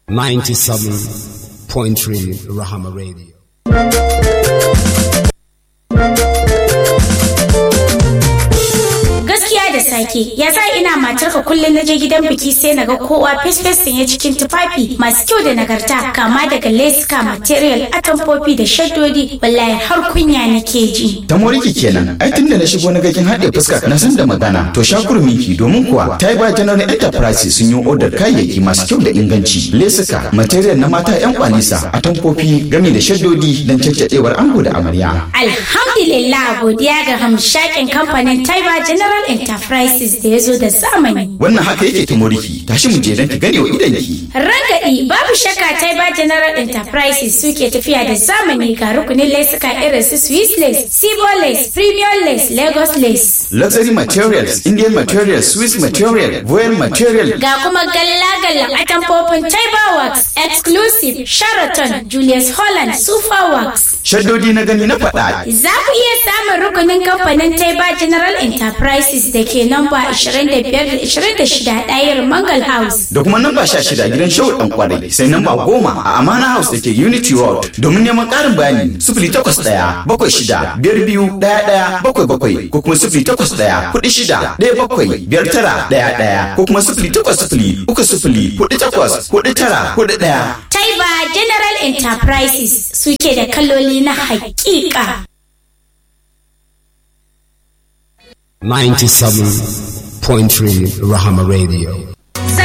97.3 Rahama Radio. gaskiya da sake ya sa ina matarka kullum na je gidan biki sai na ga kowa fesfes sanye cikin tufafi masu kyau da nagarta kama daga leska material atamfofi da shaddodi wallahi har kunya nake ji ta moriki kenan ai tunda na shigo na ga kin haɗe fuska na san da magana to shakurminki domin kuwa Taiba General Enterprise sun yi odar kayayyaki masu kyau da inganci lesuka material na mata yan kwanisa atamfofi gami da shaddodi don caccadewar ango da amarya alhamdulillah godiya ga hamshakin kamfanin Taiba General Enterprises da ya zo da zamani wannan haka yake ta moriki tashi mu je don ki gane wa idanki Rangadi babu shakka Taiba General Enterprises suke tafiya da zamani ga rukunin lesuka irin su Swiss lace, Sibo lace, Premium lace, Lagos lace. luxury materials Indian materials Swiss material Voyal material Ga kuma galla-gallan atamfofin Taiba Works, Exclusive, Sheraton, Julius Holland, Super Works. shaddodi na gani na faɗa Za ku iya samun rukunin kamfanin Taiba General Enterprises da ke namba 25-26 ɗayar Mangal House. da kuma namba sha shida gidan shehu dan kwarai sai namba goma a amana house da ke unity road domin neman karin bayani sifili takwas ɗaya bakwai shida biyar biyu ɗaya ɗaya bakwai bakwai ko kuma sifili takwas ɗaya kuɗi shida ɗaya bakwai biyar tara ɗaya ɗaya ko kuma sifili takwas sifili uku sifili kuɗi takwas kuɗi tara kuɗi ɗaya. Taiba General Enterprises suke da kaloli na hakika. 97.3 Rahama Radio.